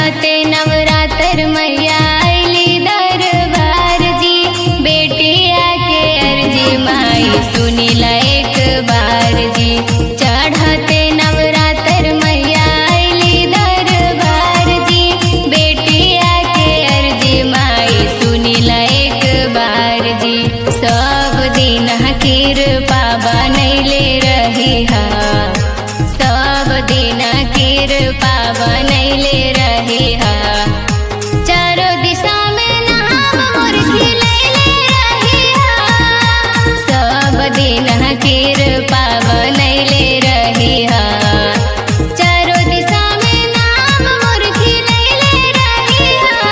चढ़ते नवरात्र मैया अली दरबार जी बेटिया के अर्जी माई सुनिला एक बार जी चढ़ते नवरात्र मैया अली दरबार जी बेटिया के अर्जी माई सुनिला एक बार जी सब दिन कृपा बनैले रही हा सब दिन कृपा बनैले रही हा चारों दिशा में नाम मोर खिलैले रही हा सब दिन कृपा बनैले रही हा चारों दिशा में नाम मोर खिलैले रही हा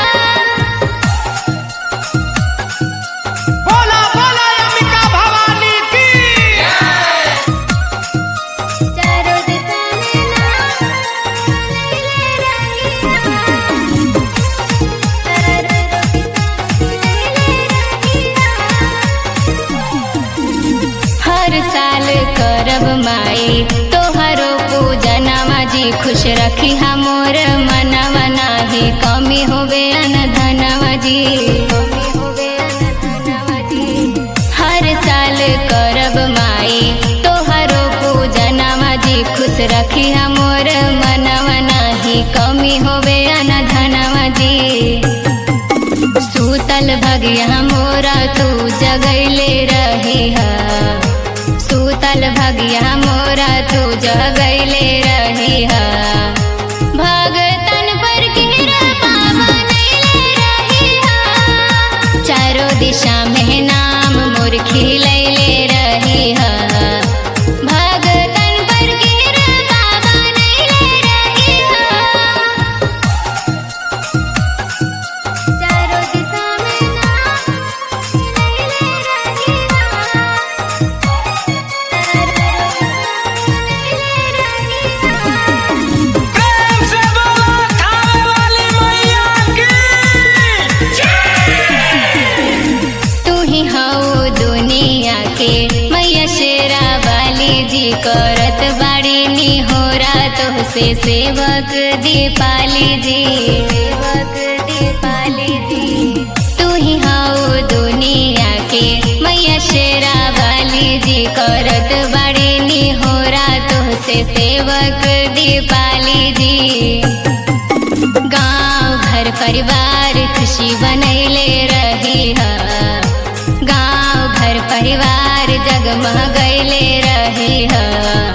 बोला बोला अंबिका भवानी की चारों दिशा में नाम खिलैले रही हर साल करब माई तोहरो पूजनवा जी खुश रखी हमोर मनवा नाही कमी होवे अनधनवा जी हर साल करब माई तोहरो पूजनवा जी खुश रखी हमोर मनवा नाही कमी होवे अनधनवा जी सूतल भगिया मोरा तू जगैले रही हा सूतल भगिया मोरा तू जगैले रही हा भगतन पर कृपा बनैले रही हा चारों दिशा में नाम मोर खिलैले रही हा भगतन पर कृपा बनैले रही हा चारों दिशा में नाम खिलैले रही प्रेम से बोला खावे वाली मैया की तू ही हऊ दुनिया के मैया शेरा वाली जी करत बाड़ी नी हो रातो से सेवक दीपाली जी सेवक दीपाली जी तू ही हऊ दुनिया के मैया शेरा वाली जी करत बाड़ी नी हो रातो से सेवक दीपाली जी गांव घर परिवार खुशी बनैले रही हा गांव घर परिवार जगमगैले रही हा